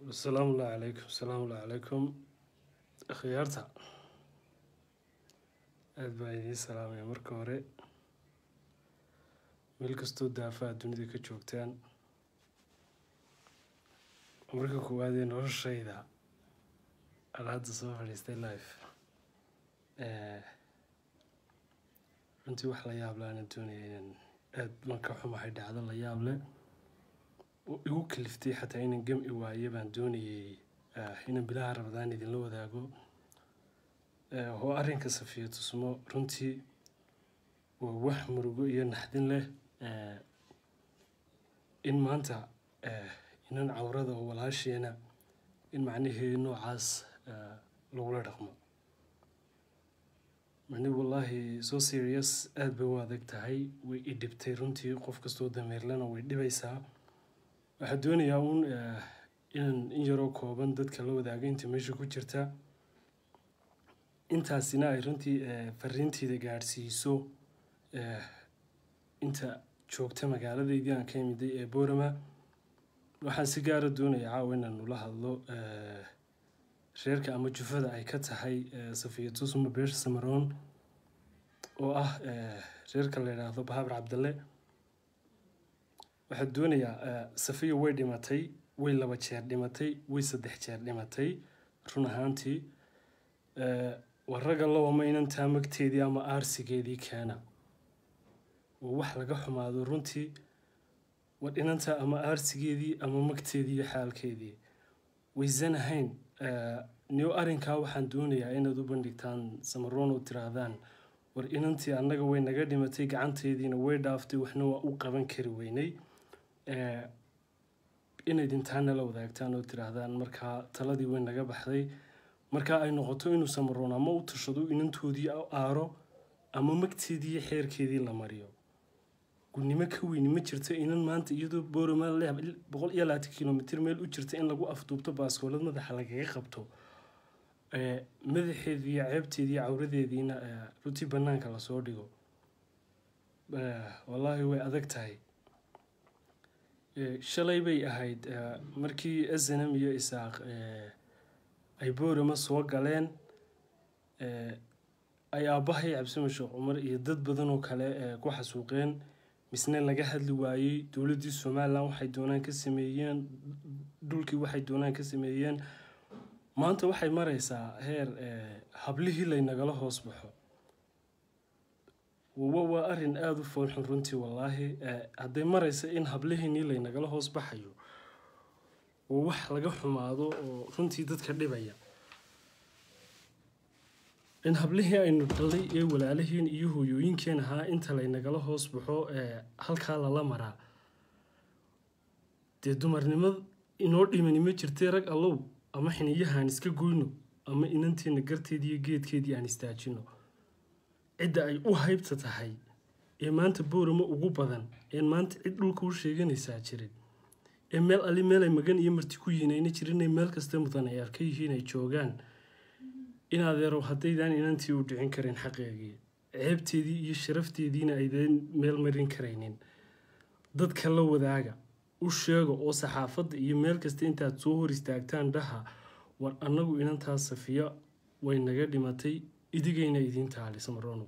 asalaamu ullahi calaykum asalaamu ullahi calaykum akhyaarta aada baa idiin salaamaya marka hore meel kastoo daafaha dunida ka joogtaan marka koowaadee noloshayda aan hadda soo fadhiistay life runtii wax la yaab le aanan doonaya inaan aada baan ka xumahay dhacdo la yaab leh oo igu kaliftay xataa inaan gam-i waaye baan doonayay inaan bilaha rabadaan idinla wadaago oo arrinka safiya tusmo runtii waa wax murugo iyo naxdin leh in maanta inan cawrada oo walaasheena in macnaheedu noocaas lagula dhaqmo mani wallaahi so serious aada bay u adag tahay way i dhibtay runtii qof kastoo dameerlana way dhibaysaa waxaa doonayaa uun inaan in yaroo kooban dadka la wadaago inta meesha ku jirta intaasina ay runtii fariinteeda gaadhsiiso inta joogta magaaladeydii aan ka imiday ee boorama waxaan si gaara doonaya caawa inaan nula hadlo reerka ama jufada ay ka tahay safiya tusma beesha samaroon oo ah reerka la yidhaahdo bahabar cabdalle waxaa doonayaa safiya way dhimatay way laba jeer dhimatay way saddex jeer dhimatay run ahaantii waa ragga lowama inantaa magteedii ama aarsigeedii keena oo wax laga xumaado runtii war inantaa ama aarsigeedii ama magteedii iyo xaalkeedii waysan ahayn niyo arrinkaa waxaan doonayaa inaad u bandhigtaan samaroon oo tiraahdaan war inantii annaga way naga dhimatay gacanteediina way dhaaftay waxna waa u qaban kari weynay inayd intaana la wadaagtaan oo tiraahdaan markaa taladii way naga baxday markaa ay noqoto inuu samaroon ama u tashado inantoodii aaro ama magteedii iyo xeerkeedii la mariyo gudnimo ka weyni ma jirto inan maanta iyadoo boorama boqol iyo labaatan kilomitr meel u jirta in lagu afduubto baaskoolad madaxa lagaga qabto madaxeedii iyo ceebteedii iyo cawradeediina runtii banaanka lasoo dhigo wallaahi way adag tahay shalay bay ahayd markii snm iyo isaaq ay boorama soo galeen ay aabbahay cabsima sheekh cumar iyo dad badan oo kale ku xasuuqeen misne laga hadli waayey dowladdii somalilan waxay doonaan ka sameeyeen dhulkii waxay doonaan ka sameeyeen maanta waxay maraysaa heer hablihii laynagala hoos baxo waa arrin aada u foolxun runtii wallaahi hadday maraysa in hablihiinii laynagala hoos baxayo waa wax laga xumaado oo runtii dadka dhibaya in hablihii aynu dhalnay ee walaalahiin iyo hooyooyinkeen ahaa inta laynagala hoos baxo halkaa lala maraa dee dumarnimad inoo dhimani ma jirtay rag allow ama xiniyahaan iska goyno ama inanteena garteedii iyo geedkeedii aan istaajino cidda ay u haybta tahay ee maanta boorama ugu badan een maanta cid dhulka u sheeganaysaa jirin ee meel ali meel ay magan iyo marti ku yihiin ayna jirinay meel kasta mudan ay arka yihiin ay joogaan in adeerow haddaydaan inantii u dhicin karin xaqeegii ceebteedii iyo sharafteediina aydan meel marin karaynin dadka la wadaaga u sheega oo saxaafadda iyo meel kasta intaad soo hor istaagtaan dhaha war annagu inantaas safiya way naga dhimatay idigayna idiin taali samarono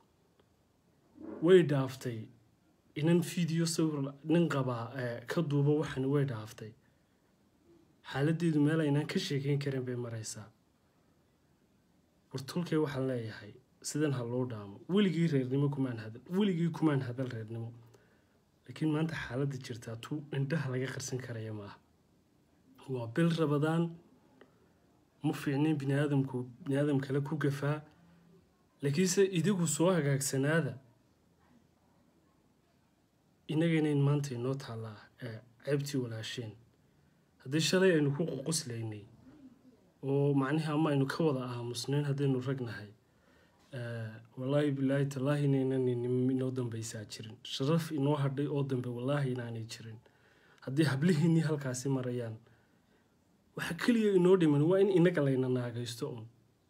way dhaaftay inan fiideo sawir nin qabaa ka duuba waxan way dhaaftay xaaladeedu meel aynaan ka sheekeyn karin bay maraysaa wartulkay waxaan leeyahay sidan ha loo dhaamo weligii reernimo kumaan hadal weligii kumaan hadal reernimo laakiin maanta xaaladda jirtaa tu indhaha laga qarsan karaya maaha waa bil rabadaan ma fiicnayn bini aadamku bini aadam kale ku gafaa laakiinse idigu soo hagaagsanaada inagaynayn maanta inoo taallaa ceebtii walaasheen haddii shalay aynu ku ququslaynay oo macnihii ama aynu ka wada aamusnayn haddaynu ragnahay wallaahi bilaahi tallaahi inaynan inoo dambeysaa jirin sharaf inoo hadhay oo dambe wallaahi inaanay jirin haddii hablihiinnii halkaasi marayaan waxa keliya inoo dhiman waa in inaga layna naagaysto un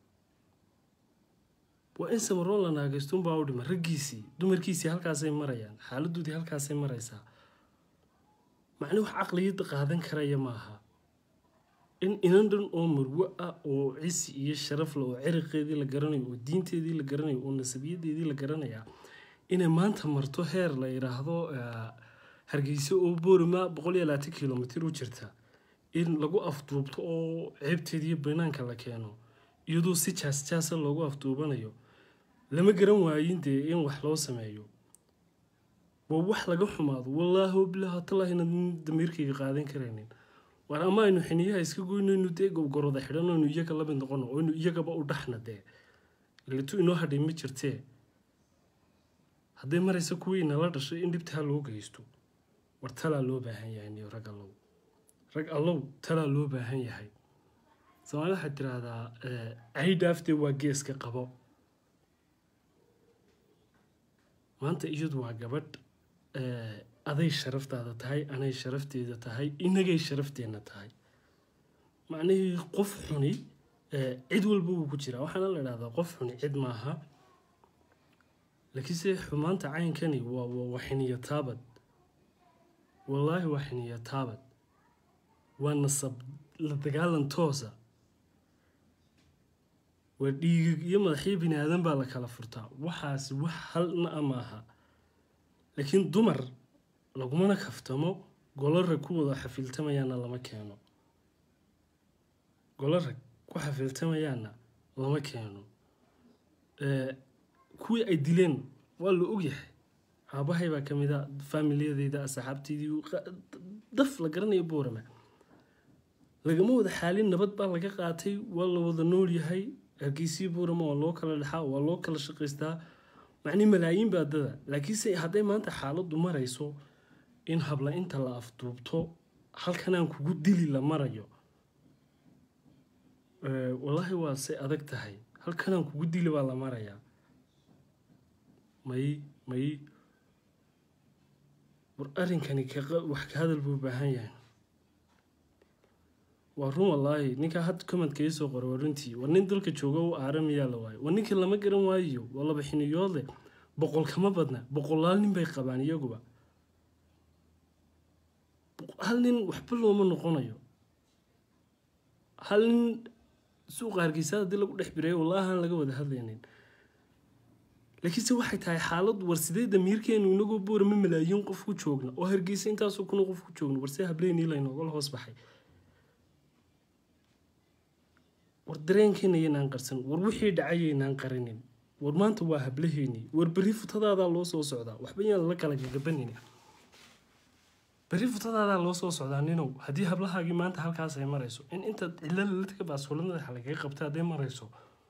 waa in samaroon la naagaysto unbaa u dhiman raggiisii dumarkiisii halkaasay marayaan xaaladoodii halkaasay maraysaa macni wax caqliyadda qaadan karaya maaha in inan dhan oo marwo ah oo cisi iyo sharaf leh oo ciriqeedii la garanayo oo diinteedii la garanayo oo nasabiyadeedii la garanaya inay maanta marto heer la yidhaahdo eh, hargeysa oo boorima boqol iyo labaatan kilomitr u jirta in lagu afduubto oo ceebteediiyo banaanka la keeno iyadoo si jaas jaasa loogu afduubanayo lama garan waayin dee in wax loo sameeyo waa wax laga xumaado wallaahi wabilaahi talaahi inaad damiirkayga qaadan karaynin war ama aynu xiniyaha iska goynayno dee gobgoroda xidhan aynu iyaga la mid noqono oo aynu iyagaba u dhaxna dee leetu inoo hadhay ma jirtee hadday maraysa kuwii nala dhashay in dhibtaa loo geysto war talaa loo baahan yahay niyo rag allow rag allow talaa loo baahan yahay soomaalida waxaad tiraahdaa eh, caydhaaftee waa geeska qabo maanta iyadu waa gabadh eh, aday sharaftaada tahay anay sharafteeda tahay inagay sharafteenna tahay macnihii qof xuni eh, cid walba wuu ku jiraa waxaana la idhahdaa qof xuni cid maaha laakiinse xumaanta caynkani waa waa waa xiniyo taabad wallaahi waa xiniyo taabad waa nasab la dagaalan toosa waa dhiigig iyo madaxyo bini aadan baa la kala furtaa waxaasi wax halna a maaha laakiin dumar lagumana kaftamo golo rag ku wada xafiiltamayaana lama keeno golo rag ku xafiiltamayaana lama keeno Eh, kuwii ay dileen waa la ogyahay aabahay baa ka mid a faamiliyadeyda asxaabteydii qa- daf la garanayo boorama lagama wada xaalin nabad baa laga qaatay waa la wada nool yahay hargeysii boorama waa loo kala dhexaa waa loo kala shaqaystaa macnii malaayiin baa dada laakiinse hadday maanta xaaladdu marayso in habla inta la afduubto halkanaan kugu dili la marayo Eh, wallaahi waa say adag tahay halkanaan kugu dili baa la marayaa may may war arrinkani ka qa- wax ka hadal buu u baahan yahay waa run wallaahi ninkaa had komadka ii soo qoray waa runtii war nin dalka jooga u aaramayaa la waayo war ninka lama garan waayo waa laba xiniyoodle boqol kama badna boqolaal nin bay qabaan iyaguba Boq- hal nin waxba looma noqonayo hal nin suuqa hargeysa haddii lagu dhex bireeyo wallaahi aan laga wada hadlaynin laakiinse waxay tahay xaalad war sidee damiirkeenu inagoo boorama malaayiin qof ku joogna oo hargeysa intaasoo kuna qof ku joogna war see hableenii laynoogala hoos baxay war dareenkeena yaynaan qarsan war wixii dhacay yaynaan qarinin war maanta waa hablaheennii war berri futadaadaa loo soo socdaa waxba yaan la kala gagabanin berri futadaadaa loo soo socdaa ninow haddii hablahaagii maanta halkaas ay marayso in intaad cilo laladka baasuulamada lagaga qabta hadday marayso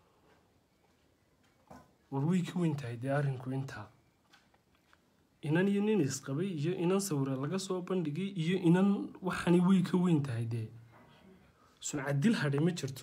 war way ka weyn tahay dee arrinku intaa inan iyo nin isqabay iyo inan sawira laga soo bandhigay iyo inan waxani way ka weyn tahay dee suncadil hadhay ma jirto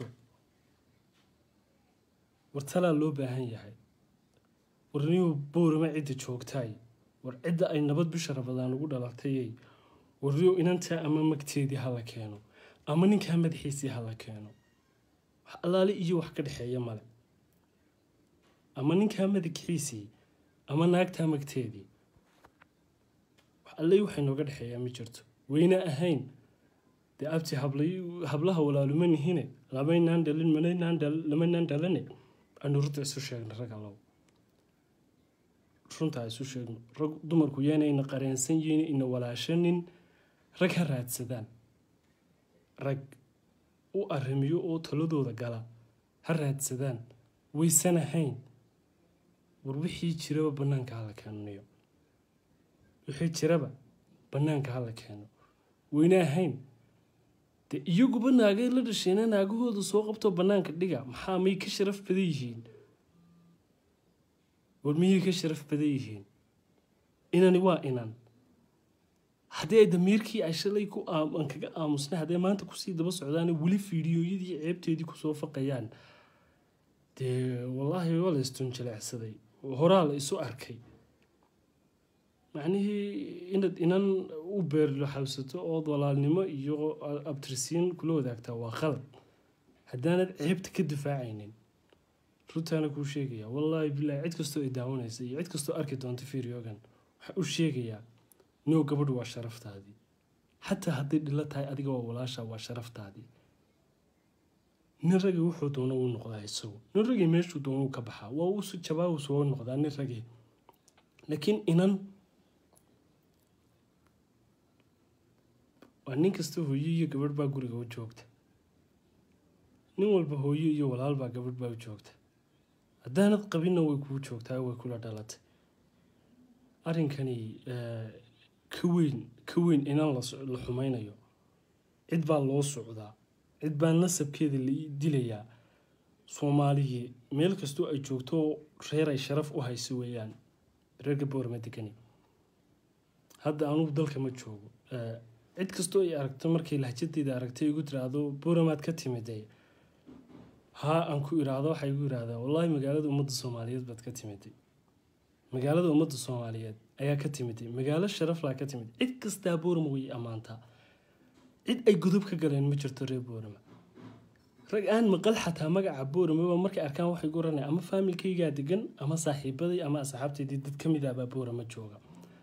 war talaa loo baahan yahay war niyuu boorama cidda joogtaay war cidda ay nabad bisha rabadaan ugu dhalatayay war niyow inantaa ama magteedii hala keeno ama ninkaa madaxiisii hala keeno wax allaale iyo wax ka dhexeeya male ama ninkaa madaxiisii ama naagtaa magteedii wax alle waxay nooga dhexeeyaa ma jirto wayna ahayn dee abti hablay hablaha walaaluma nihine lamaynaan dhalin manaynaan dhal lamaynaan dhalane anu runta isu sheegno rag allow runtaa isu sheegno rag dumarku yaanayna qareensan yihiin ina walaashanin rag ha raadsadaan rag u arrimiyo oo taladooda gala ha raadsadaan waysan ahayn war wixii jiraba bannaanka hala keenanayo wixii jiraba bannaanka hala keeno wayna ahayn dee iyaguba naagay la dhasheena naagahooda soo qabto bannaanka dhiga maxaa may ka sharaf badan yihiin war miyay ka sharaf badan yihiin inani waa inan haddii ay damiirkii ay shalay ku aam- aan kaga aamusnay hadday maanta kusii daba socdaan weli fiidiyooyadii ceebteedii kusoo faqayaan dee wallaahi waa la istunjilecsaday horaa la isu arkay macnihii inaad inan u beerlaxawsato ood walaalnimo iyo abtirsiin kula wadaagtaa waa qalad haddaanad ceebta ka difaacaynin runtaana kuu sheegaya wallaahi bilaahi cid kastoo ay daawanaysa iyo cid kastoo arki doonta fiiriyoogan waxaa u sheegayaa noo gabadhu waa sharaftaadii xataa hadday dhilo tahay adiga waa walaasha waa sharaftaadii nin ragii wuxuu doona uu noqdaa isagu nin ragii meeshuu doona uu ka baxaa waa uu jabaa uu soo noqdaa nin ragii laakiin inan waa nin kasta hooyo iyo gabadh baa guriga u joogta nin walba hooyo iyo walaal baa gabadh baa u joogta haddaanad qabinna way kuu joogtaa way kula dhalatay arrinkani ka weyn ka weyn inan la xumaynayo cid baa loo socdaa cid baa nasabkeeda la dilayaa soomaaliyii meel kastoo ay joogto reer ay sharaf u hayso weeyaan reerka boorama degani hadda anugu dalka ma joogo cid kastoo ay aragto markay lahjadeeda aragtay igu tiraahdo booramaad ka timide haa aan ku iraahdo waxay igu yiraahdaa wallaahi magaalada ummadda soomaaliyeed baad ka timiday magaalada ummadda soomaaliyeed ayaa ka timiday magaalo sharaflaa ka timid cid kastaa boorama way ammaantaa cid ay gudub ka galeen ma jirto reer boorama rag aan maqal xataa magaca booramaba markay arkaan waxay guranay ama faamilkaygaa degan ama saaxiibaday ama asxaabtaydii dad ka mid ah baa boorama jooga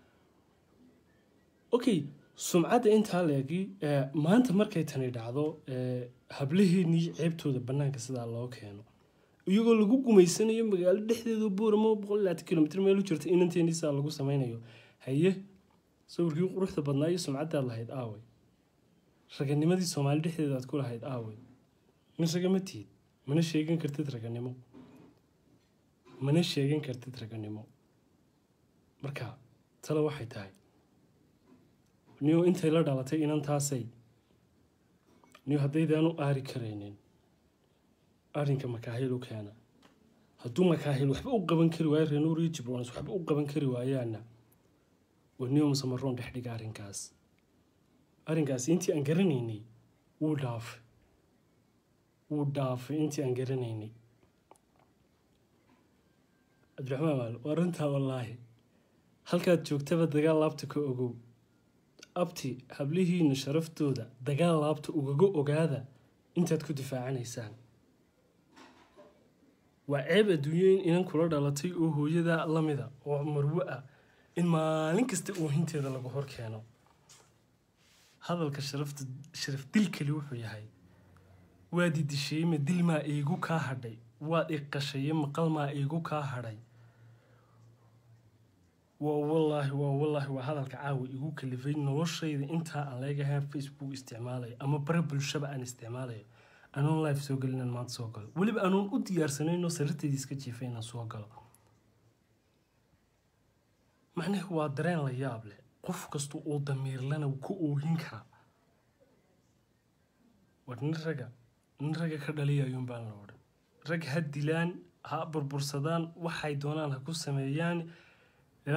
okay sumcadda intaa leegi maanta markay tani dhacdo hablaheenii ceebtooda bannaanka sidaa loo keeno iyagoo lagu gumaysanayo magaalo dhexdeedu booramo boqol labaatan kilomitr meel u jirta inanteennii sidaa lagu sameynayo haye sawirkii quruxda badnaa iyo sumcaddaad lahayd aawey raganimadii soomaali dhexdeeda aad ku lahayd aawey mise ma tihid mana sheegan kartid raganimo mana sheegan kartid raganimo marka tale waxay tahay niyo intay la dhalatay inantaasay niyo haddaydaanu aari karaynin arrinka makaahil u keena hadduu makaahil waxba u qaban kari waayo renuur iyo jibrons waxba u qaban kari waayaana waa niyo musamaroon dhex dhiga arrinkaas arrinkaasi intii aan garanaynay wuu dhaafay wuu dhaafay intii aan garanaynay cabdiraxmaan maal waa runtaa wallaahi halkaad joogtaba dagaal laabta ka ogow abti hablihiina sharaftooda dagaal laabta ugaga ogaada intaad ku difaacanaysaan waa ceeb adduunyo in inan kula dhalatay oo hooyada lamida oo marwo ah in maalin kasta oohinteeda lagu hor keeno hadalka sharafta sharaf dilkali wuxuu yahay waad i disheeyma dil maa iigu kaa hadhay waad i qashaye maqal maa iigu kaa hadhay waa wallaahi waa wallaahi waa hadalka caawa igu kalifay noloshayda intaa aan leegahay facebook isticmaalayo ama bare bulshaba aan isticmaalayo anoon live soo gelin inaan maanta soo galo weliba anoon u diyaarsanaynoo sariirteydii iska jiifay inaan soo galo macnaheedu waa dareen la yaab leh qof kasta oo damiirlana ku oohin karaa war nin raga nin raga ka dhaliyayuun baan la odhan rag ha dilaan ha burbursadaan waxay doonaan ha ku sameeyaan ya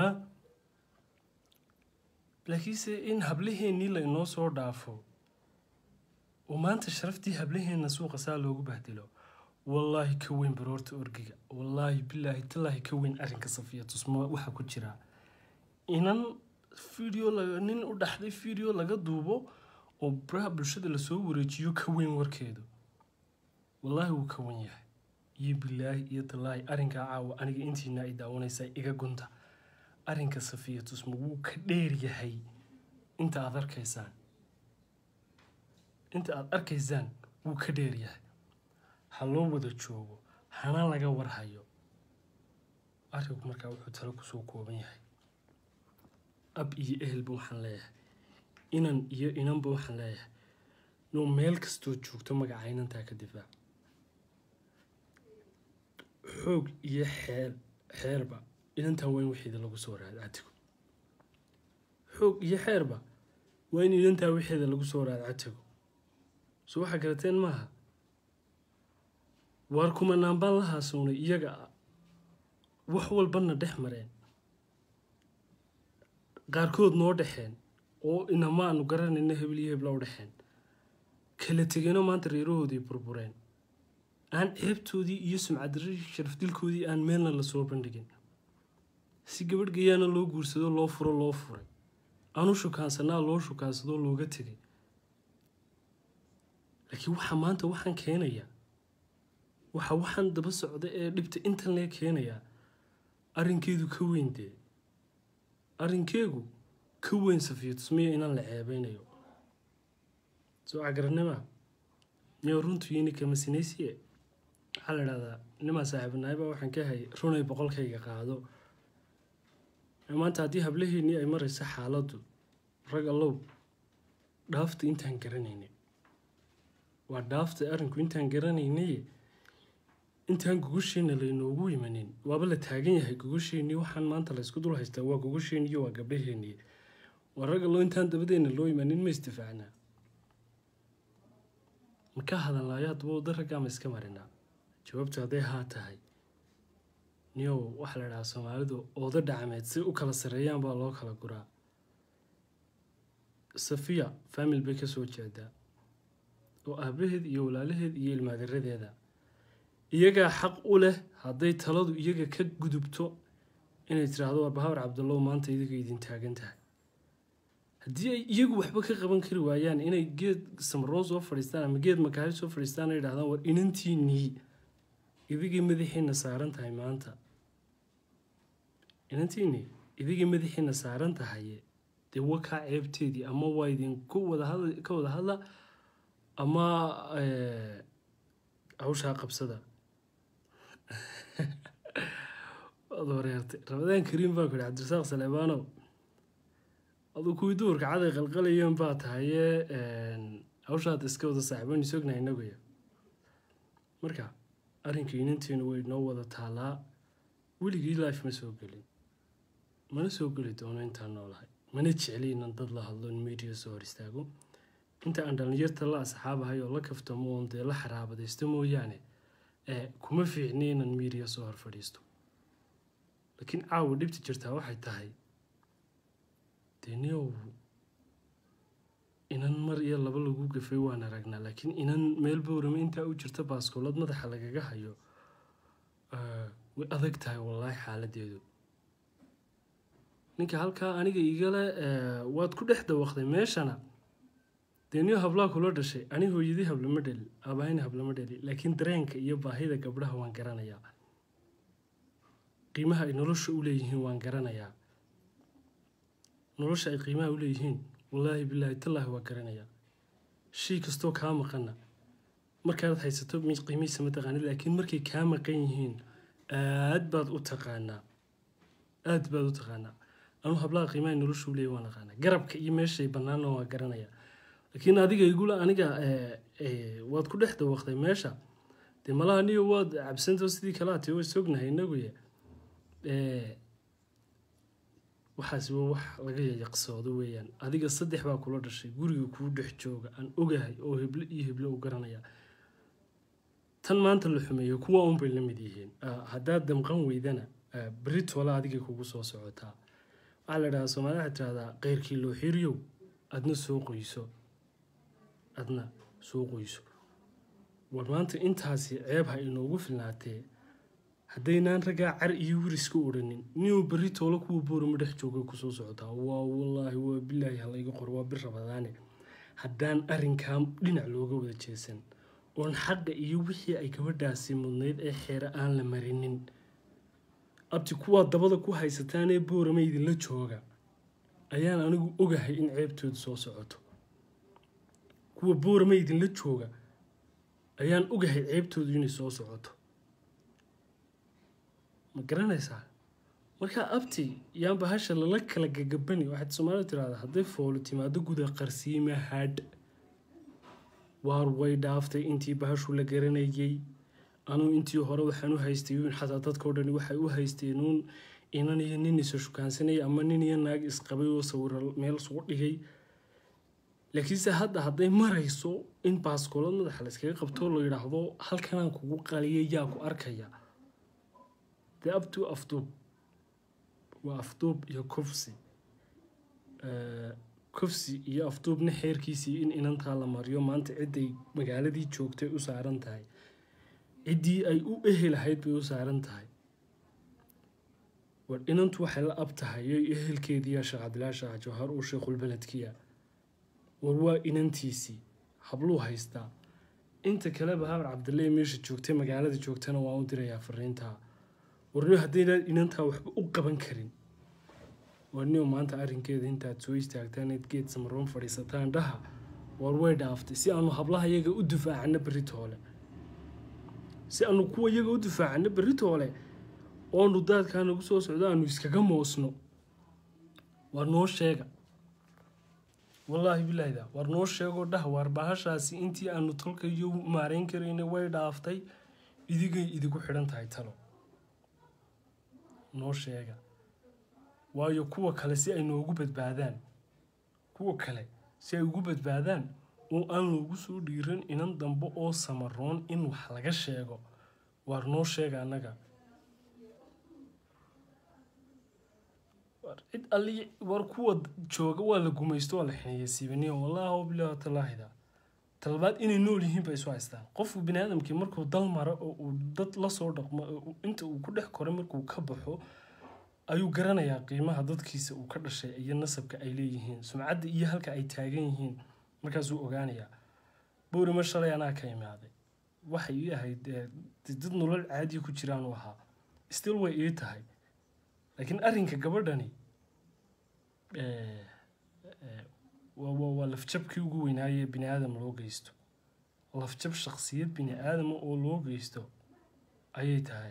laakiinse in hablaheennii la inoo soo dhaafo oo maanta sharaftii hablaheenna suuqa saa loogu bahdilo wallaahi ka weyn baroorta orgiga wallaahi bilaahi tallaahi ka weyn arrinka safiya tusmo waxaa ku jiraa inan video nin u dhaxday video laga duubo oo baraha bulshada lasoo wareejiyo ka weyn warkeedu wallaahi wuu ka wen yahay iyo bilaahi iyo tallaahi arrinkaa caawa aniga intiina ay daawanaysaa iga gunta arrinka safiya tusmo wuu ka dheer yahay inta aad arkaysaan inta aada arkaysaan wuu ka dheer yahay ha loo wada joogo hana laga warhayo arrinku markaa wuxuu talo kusoo kooban yahay ab iyo ehelba waxaan leeyahay inan iyo inanba waxaan leeyahay nuu meel kastoo joogto magaca inantaa ka difaac xoog iyo xeel xeerba inantaa waa in wixeeda lagu soo raada catigo xoog iyo xeerba waa in inantaa wixeeda lagu soo raada catigo so waxaa garateen maaha waar kumanaan baan la haasownay iyaga wax walbana dhex mareen qaarkood noo dhexeen oo inama aanu garanayna hebel iyo hebla u dhexeen kala tegeenoo maanta reerahoodii burbureen aan ceebtoodii iyo sumcadari sharafdilkoodii aan meelna lasoo bandhigin si gabadh gayaana loo guursado loo furo loo furay aanu shukaansanaa loo shukaansadoo looga tegay laakiin waxaa maanta waxaan keenayaa waxa waxaan daba socda ee dhibta intan lee keenayaa arrinkeedu ka weyn dee arrinkeegu ka weyn safiyo tusmiya inaan la ceebeynayo soo cagaranima niyo runtu yini kama sinaysiye waxaa la idhahdaa nimaa saaxiibanaayba waxaan ka hay runay boqolkayga qaado maanta haddii hablaheennii ay marayso xaaladdu rag allow dhaafta intaan garanaynay waa dhaafta arrinku intaan garanaynay intaan gogosheena laynoogu imanin waaba la taagan yahay gogosheennii waxaan maanta laysku dul haystaa waa gogosheennii waa gabdhaheennii waa rag allow intaan dabadeena loo imanin ma istifaacnaa ma ka hadalnaayo haddaba wada raggaa ma iska marinaa jawaabtu hadday haa tahay niyow waxaa la idhahaa soomaalidu ooda dhacmeed si u kala sarreeyaan baa loo kala guraa safiya famil bay ka soo jeedaa oo aabaheed iyo walaalaheed iyo ilmaadiradeeda iyagaa xaq u leh hadday taladu iyaga ka gudubto inay tiraahdo war bahabar cabdallow maanta idiga idin taagan tahay haddii ay iyagu waxba ka qaban kari waayaan inay geed samaroon soo fadhiistaan ama geed makaari soo fadhiistaan ay idhahdaan war inantiinii idigii madaxiina saaran tahay maanta inantiinii idigii madaxiina saaran tahay dee wakaa ceebteedii ama waa idinku wadahadla ka wada hadla ama hawshaa qabsada waad wareertay ramadaan kariim baa ku yihi cabdirasaaq saleebaanow aduu kuwii duurka caday qalqalayeen baa tahaye hawshaad iska wada saaxiiban isognahay inaguya marka arrinka inanteenu way noo wada taalaa weligii life ma soo gelin mana soo geli doono intaan noolahay mana jecli inan dad la hadlo in media soo hor istaago inta aan dhallinyarta la asxaabahay oo la kaftamo oon dee la xaraabadaysto mooyaane kuma fiicni inan media soo hor fadhiisto laakiin caawa dhibta jirtaa waxay tahay dee niyow inan mar iyo laba lagu gafay waan aragnaa laakiin inan meel bowrama intaa u jirta baaskoolad madaxa lagaga hayo way adag tahay wallaahi xaaladeedu ninka halkaa aniga igale waad ku dhex dawaqday meeshana dee niyo hablaa kula dhashay ani hooyadii hablama dheli aabahayna hablama dheli laakiin dareenka iyo baahida gabdhaha waan garanayaa qiimaha ay nolosha u leeyihiin waan garanayaa nolosha ay qiimaha u leeyihiin wallaahi bilaahi tallaahi waa garanayaa shay kastoo kaa maqana markaad haysato qiimihiisa ma taqaanid laakiin markay kaa maqan yihiin aad baad u taqaanaa aad baad u taqaanaa anuu hablaha qiimaha nolosha u leeyahy waan aqaanaa garabka iyo meeshay bannaanna waa garanayaa laakiin adiga igula aniga waad ku dhex dawaqday meesha dee malaha niyo waad cabsantao sidii kalaa tee way sognahay inaguye waxaasi waa wax laga yayaqsoodo weeyaan adiga saddex baa kula dhashay guriga kuu dhex jooga aan ogahay oo heble iyo heble u garanaya tan maanta la xumeeyo kuwa unbay la mid yihiin haddaad damqan weydana beritoola adiga kugu soo socotaa waxaa la idhahdaa soomaalida waxay tirahdaa keyrkii loo xiriyow adna soo qoyso adna soo qoyso war maanta intaasi ceeb ha inoogu filnaatee haddaynaan raggaa car iyo wiriska odhanin ninuu berri toolo kuwa boorama dhex jooga kusoo socotaa waa wallaahi waa bilaahi halayga qor waa bir rabadaane haddaan arrinkaa dhinac looga wada jeesan oon xaqa iyo wixii ay gabadhaasi mudnayd ee xeere aan la marinin abti kuwaa dabada ku haysataan ee boorama idinla jooga ayaan anigu ogahay in ceebtoodu soo socoto kuwa boorama idinla jooga ayaan ogahay ceebtoodu inay soo socoto ma garanaysaa markaa abti yaan bahasha lala kala gagabani waxaad soomaalida tirahdaa hadday foolo timaado guda qarsiima hadh waar way dhaaftay intii bahashu la garanayay anuu intii hore waxaan u haystay uun xataa dadkao dhani waxay u haysteen uun inan iyo nin isa shukaansanaya ama nin iyo naag isqabay oo sawira meel sugu dhigay laakiinse hadda hadday marayso in baaskoolad madaxa la iskaga qabtoo la yidhaahdo halkanaan kugu qaliya yaa ku arkaya dee abtuu afduub waa afduub iyo kufsi kufsi iyo afduubna xeerkiisii in inantaa la mariyo maanta cidday magaaladii joogtay u saaran tahay ciddii ay u ehelahayd bay u saaran tahay war inantu waxay la ab tahay yo ehelkeediiya sheekh cabdilaahi shaah jawhar uu sheekhulbeledkiya war waa inantiisii habluu haystaa inta kaleba habar cabdille meesha joogtay magaalada joogtana waa u dirayaa fariintaa warniyo haddaynaan inantaa waxba u qaban karin warniyo maanta arrinkeeda intaad soo istaagtaan eed geed samaroon fadhiisataan dhaha war way dhaaftay si aanu hablaha iyaga u difaacano berri toole si aanu kuwa iyaga u difaacano berri toole oonu daadkaa nagu soo socdo aanu iskaga moosno war noo sheega wallaahi bilaahida war noo sheegoo dhah waar bahashaasi intii aanu tolka iyo maarayn karayna way dhaaftay idigay idigu xidhan tahay talo noo sheega waayo kuwa kale si ay noogu badbaadaan kuwa kale si ay ugu badbaadaan oo aan loogu soo dhiiran inan dambe oo samaroon in wax laga sheego waar noo sheega annaga war cid alli war kuwa jooga waa la gumaysto waa la xineeya siibaniyo wallaahi bilaah talaahida talabaad inay nool yihiin bay isu haystaan qofku bini aadamkii markuu dal maro oo uu dad la soo dhaqmo oo inta uu ku dhex koray markuu ka baxo ayuu garanayaa qiimaha dadkiisa uu ka dhashay iyo nasabka ay leeyihiin sumcadda iyo halka ay taagan yihiin markaasuu ogaanayaa boorima shalay anaa ka imaaday waxay ii ahayd dad nolol caadiya ku jiraan u ahaa still way ii tahay laakiin arrinka gabadhani waa lafjabkii ugu weynaaye bini aadam loo geysto lafjab shaksiyad bini aadama oo loo geysto ayay tahay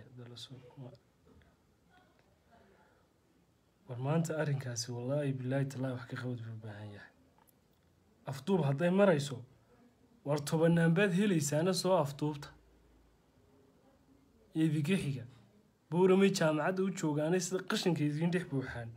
war maanta arrinkaasi wallaahi bilaahi tallaahi wax ka qabad buu u baahan yahay afduub hadday marayso war tobanaanbaad helaysaana soo afduubta idinka xiga bowramay jaamacadda u joogaanay sida qashinka idiin dhex buuxaan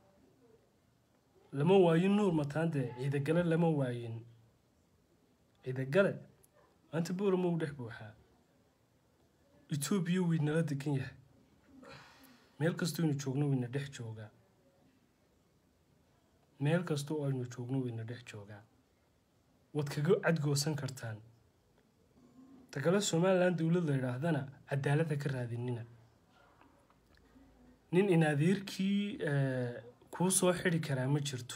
lama waayin nuur mataan dee ciidagale lama waayin ciidagale maanta bowrama u dhex buuxaa etoobiya wiynala degan yahay meel kastoo aynu joogno wayna dhex joogaa meel kastoo aynu joogno wayna dhex joogaa waad kaga cadgoosan kartaan tagale somalilan dowlad la yidhaahdana cadaaladda ka raadinina nin inadeerkii kuu soo xidi karaa ma jirto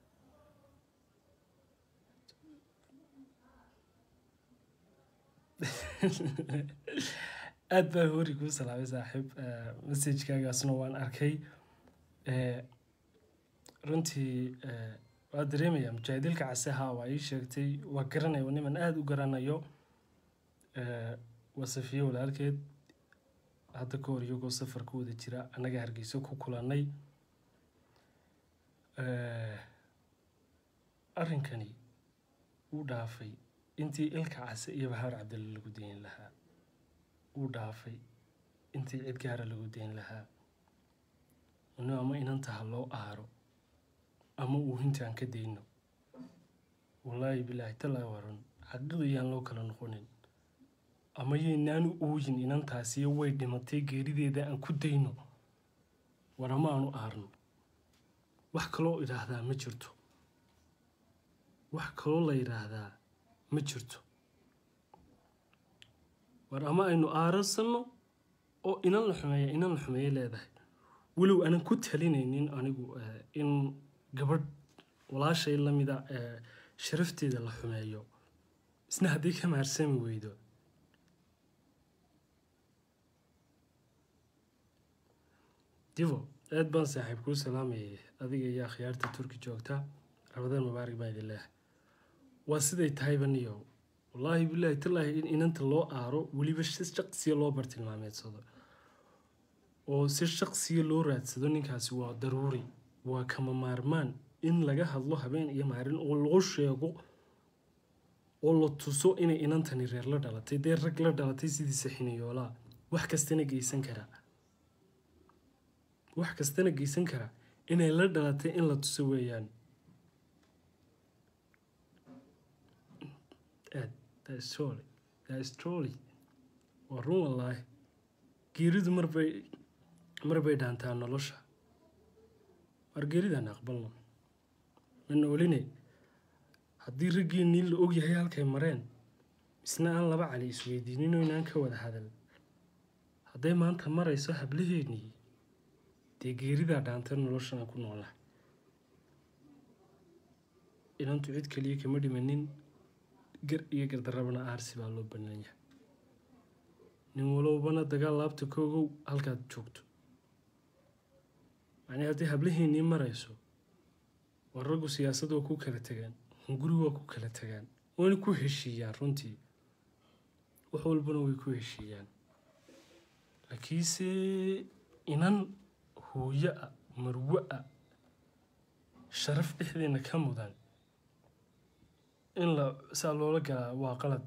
aada baa hori kuu salaamay saaxiib messajkaagaasna waan arkay runtii waa dareemaya mujaahidilka caseha waa ii sheegtay waa garanaya niman aada u garanayo waa safiye walaalkeed hadda ka hor iyagoo safar ku wada jira annaga hargeyso ku kulannay arrinkani wuu dhaafay intii ilka case iyo bahaar cabdille lagu dayn lahaa wuu dhaafay intii cid gaara lagu dayn lahaa inu ama inantaha loo aaro ama uu hintaan ka dayno wallaahi bilaahi tallaahi waran xaqiiqda yaan loo kala noqonin ama yaynaanu ooyin inantaasiyo way dhimatay geerideeda aan ku dayno war ama aanu aarno wax kaloo idhaahdaa ma jirto wax kaloo la yidhaahdaa ma jirto war ama aynu aarasanno oo inan la xumeeya inan la xumeeye leedahay walow aanan ku talinaynin anigu in gabadh walaashay lamida sharafteeda la xumeeyo isna haddii ka maarsami weydo divo aad baan saaxiib kuu salaamayay adiga iyo akhyaarta turki joogta rabadaan mubaarak baa idin leehay waa siday tahayba niyo wallaahi bilaahi tallaahi in inanta loo aaro weliba si shaqsiya loo bartilmaameedsado oo si shaqsiya loo raadsado ninkaasi waa daruuri waa kama maarmaan in laga hadlo habeen iyo maalin oo loo sheego oo la tuso inay inantani reer la dhalatay dee rag la dhalatay sidiisa xiniyoolaa wax kastana geysan karaa wax kastana geysan karaa inay la dhalatay in la tuso weeyaan trolly waa run wallaahi geeridu marbay marbay dhaantaa nolosha war geeridaan aqbalno ma nooline haddii raggeenii la ogyahay halkay mareen isna aan laba cali isweydiinin oo inaan ka wada hadal hadday maanta marayso hablaheennii dee geeridaa dhaantay noloshana ku noola inantu cid kaliya kama dhimanin gar iyo gardarabana aarsi baa loo bannaan yahay nin walowbana dagaal laabta koogow halkaad joogto macnii haddii hablaheennii marayso war raggu siyaasad waa ku kala tegaan hunguri waa ku kala tagaan wayna ku heshiiyaan runtii wax walbana way ku heshiiyaan laakiinse inan hooyo ah marwo ah sharaf dhexdeena ka mudan in la saa loola galaa waa qalad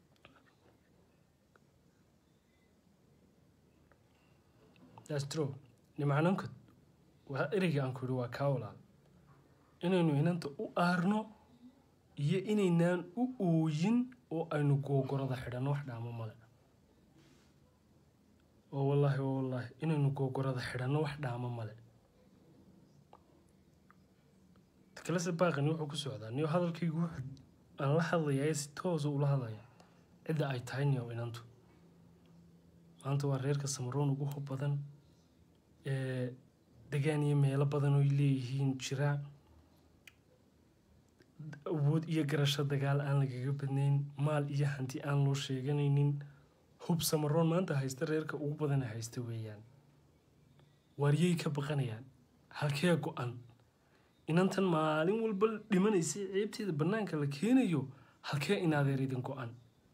that's true nimcanankod waa ereyga aan ku yihi waa kaa walaal inaynu inanta u aarno iyo inaynaan u ooyin oo aynu googorada xidhanno wax dhaamo male oo wallaahi oo wallaahi inaynu googorada xidhanno wax dhaamo male kalese baaqani wuxuu ku socdaa niyo hadalkaygu wuxuu aan la hadlayaa ee si toosa ula hadlaya cidda ay tahay niyo inantu maanta waa reerka samaroon ugu hub badan ee degaan iyo meelo badan oy leeyihiin jiraa awood iyo garasho dagaal aan lagaga badnayn maal iyo hanti aan loo sheeganaynin hub samaroon maanta haysta reerka ugu badana haysta weeyaan waaryay ka baqanayaan halkee go-an inantan maalin walba dhimanaysa ceebteeda bannaanka la keenayo halkee inaadeer idin go-an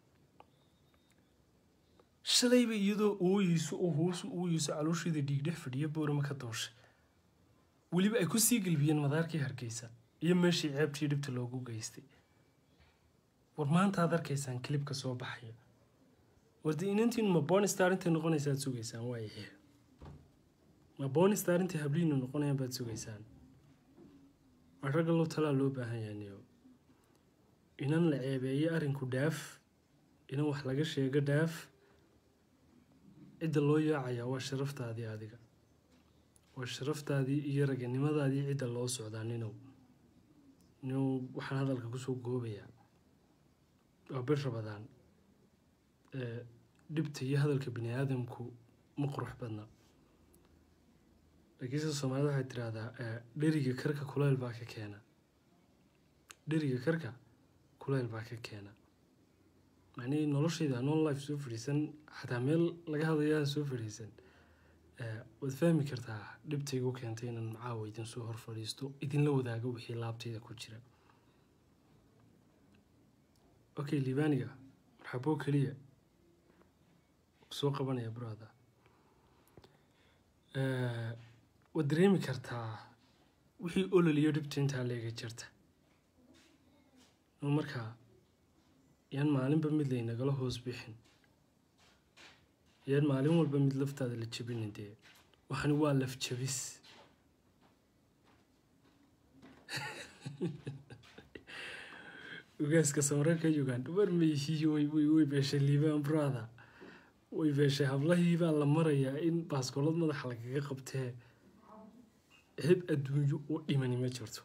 shalayba iyadoo ooyeyso oo hoosu ooyeyso caloosheeda dhiigdhex fadhiya boorama ka dooshay weliba ay ku sii gelbiyeen madaarkii hargeysa iyo meeshii ceebtii dhibta loogu geystay war maanta aad arkaysaan kilibka soo baxaya warde inantiinu ma bonistar intay noqonaysa aad sugaysaan waayahe ma bonistar intay habliinu noqonayaan baad sugaysaan waa ragga loo talaa loo baahan yahay niyo inan la ceebeeyo arrinku dhaaf inan wax laga sheego dhaaf cidda loo yaacayaa waa sharaftaadii adiga waa sharaftaadii iyo raganimadaadii cidda loo socdaa ninow ninow waxaan hadalka kusoo goobayaa waa bir rabadaan dhibta iyo hadalka bini aadamku ma qurux badna laakiinse soomaalida waxay tiraahdaa dheriga karka kuleyl baa ka keena dheriga karka kuleyl baa ka keena macnihii noloshayda non life soo fadhiisan xataa meel laga hadlayaan soo fadhiisan waad fahmi kartaa dhibtaygu keentay inaan caawa idin soo hor fadhiisto idinla wadaago wixii laabtayda ku jira okay libaaniga marxaboo keliya soo qabanaya brother waad dareemi kartaa wixii ololiyo dhibta intaa leega jirta markaa yaan maalinba mid laynagala hoos bixin yaan maalin walba mid laftaada la jabinin dee waxani waa laf jabis ogaaska samararka uganda war mayhii way way way beeshay liibaan brother way beeshay hablahii baa la marayaa in baaskoolad madaxa lagaga qabtee heb adduunyo oo dhimani ma jirto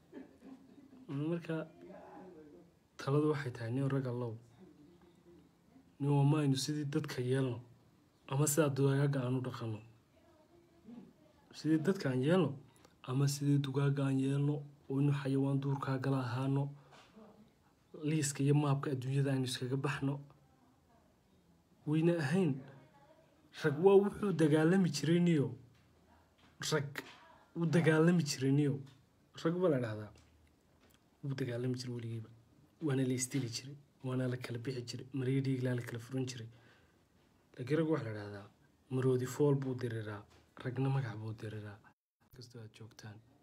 marka taladu waxay tahay nin rag allow nin wamaynu sidii dadka yeelno ama sidaa dugaaga aan u dhaqanno sidii dadka aan yeelno ama sidii dugaaga aan yeelno oo inu xayawaan duurkaa gala ahaano liiska iyo maabka adduunyada aynu iskaga baxno wayna ahayn rag waa wuxuu dagaalami jiray niyo rag wuu dagaalami jiray niyo rag baa la dhahdaa wuu dagaalami jiray weligiiba waana la istili jiray waana la kala bixi jiray mariyo dhiiglaa la kala furan jiray laakiin rag waxaa la dhahdaa maroodi fool buu diriraa ragna magac buu diriraa kastoo aad joogtaan